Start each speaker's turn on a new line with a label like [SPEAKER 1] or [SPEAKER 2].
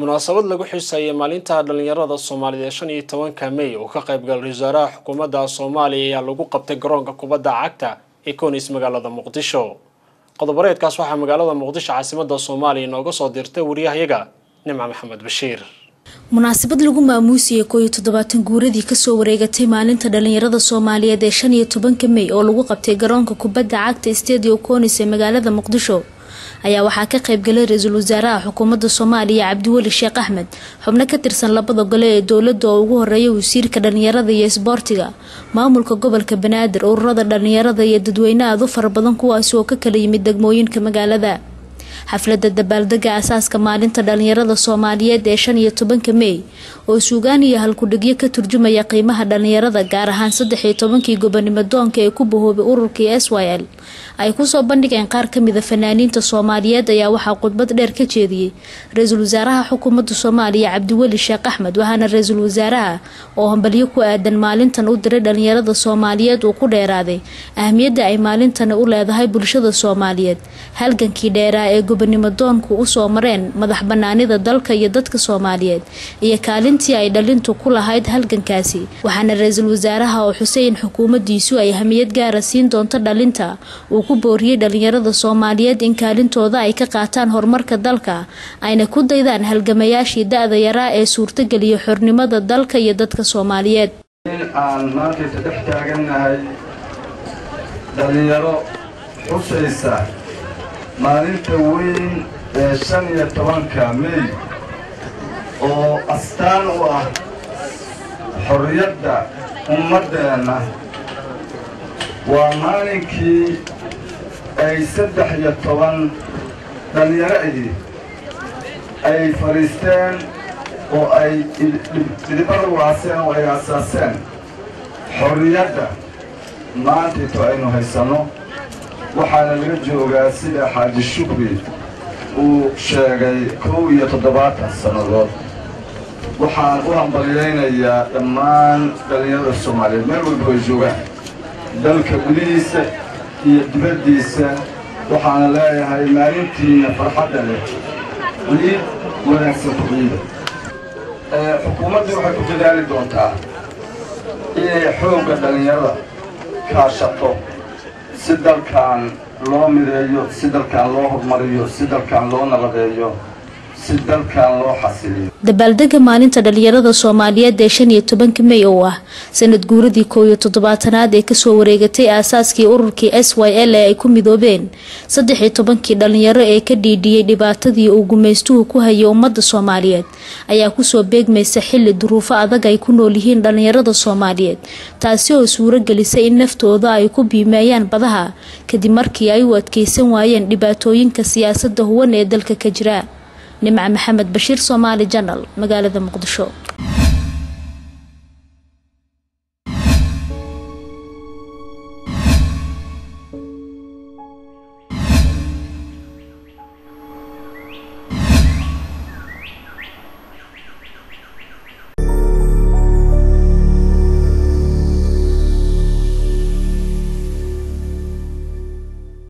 [SPEAKER 1] munaasabad lagu xusayay maalinta dhalinyarada soomaaliyeed shan iyo tobanka may oo ka qaybgalay wasaaraha xukuumadda soomaaliya ayaa lagu qabtay garoonka kubadda cagta ee konis magaalada muqdisho qodobareedkaas waxaa magaalada muqdisho caasimada soomaaliya inooga soo dirtay wariyahayaga nimca maxamed bashiir
[SPEAKER 2] munaasabad lagu maamuusiyey koo iyo toddobaatan guuradii kasoo wareegatay maalinta dhalinyarada soomaaliyeed ee shan iyo tobanka may oo lagu qabtay garoonka kubadda cagta stadio conis ee magaalada muqdisho ayaa waxaa ka qaybgalay ra-iisul wasaaraha xukuumadda soomaaliya cabdiweli sheekh axmed xubno ka tirsan labada gole ee dowladda oo ugu horeeya wasiirka dhalinyarada iyo isboortiga maamulka gobolka banaadir ururada dhalinyarada iyo dadweyne aad u fara badan kuwaasi oo ka kala yimid degmooyinka magaalada xafladda dabaaldega asaaska maalinta dhalinyarada soomaaliyeed ee shan iyo tobanka mey oo suugaan iyo halkudhigyo ka turjumaya qiimaha dhalinyarada gaar ahaan saddex iyo tobankii gobonimo doonka ee ku bahoobay ururkii s y l ay kusoo bandhigeen qaar kamida fanaaniinta soomaaliyeed ayaa waxaa khudbad dheer ka jeediyey ra-iisul wasaaraha xukuumadda soomaaliya cabdiweli sheekh axmed waxaana ra-iisul wasaaraha oo hambalyo ku aadan maalintan u diray dhalinyarada soomaaliyeed uu ku dheeraaday ahmiyadda ay maalintani u leedahay bulshada soomaaliyeed halgankii dheeraa ee gobonimo doonku usoo mareen madax banaanida dalka iyo dadka soomaaliyeed iyo kaalintii ay dhalintu ku lahayd halgankaasi waxaana ra-iisul wasaaraha oo xuseyn xukuumaddiisu ay hamiyad gaara siin doonto dhalinta uu ku booriyey dhalinyarada soomaaliyeed in kaalintooda ay ka qaataan horumarka dalka ayna ku daydaan halgamayaashii da-da yaraa ee suurtageliya xornimada dalka iyo dadka soomaaliyeed
[SPEAKER 3] in aan maantaysa dhex taagannahay dhalinyaro xusaysa maalinta weyn ee shan iyo tobanka mey oo astaan u ah xorriyadda ummaddeenna waa maalinkii ay saddex iyo toban dhallinyaro ahi ay fadhiisteen oo ay dhidibada waaseen oo ay asaaseen xorriyadda maantayto aynu haysanno waxaana laga joogaa sida xaaji shukri uu sheegay kow iyo toddobaatan sannadood waxaan u hambalyaynayaa dhammaan dhallinyarada soomaaliyeed meel walba ay joogaan dalka gudihiisa iyo dibaddiisa waxaana leeyahay maalintiina farxadda leh ciid wanaagsan ku ciida xukuumaddu waxay ku dadaali doontaa inay xoogga dhallinyarada kaashato si dalkan loo mideeyo si dalkan loo horumariyo si dalkan loo nabadeeyo si dalkan loo xasiliyo
[SPEAKER 2] dabaaldega maalinta dhalinyarada soomaaliyeed ee shan iyo tobanka mey oo ah sanad guuradii koow iyo toddobaatanaad ee kasoo wareegatay aasaaskii ururkii s y l ee ay ku midoobeen saddex iyo tobankii dhalinyaro ee ka dhiidhiyey dhibaatadii uu gumaystuhu ku hayay ummadda soomaaliyeed ayaa kusoo beegmaysa xilli duruufo adag ay ku nool yihiin dhalinyarada soomaaliyeed taasi oo suuro gelisay in naftooda ay ku biimeeyaan badaha kadib markii ay u adkeysan waayeen dhibaatooyinka siyaasadda huwan ee dalka ka jira nimca maxamed bashiir soomaali janal magaalada muqdisho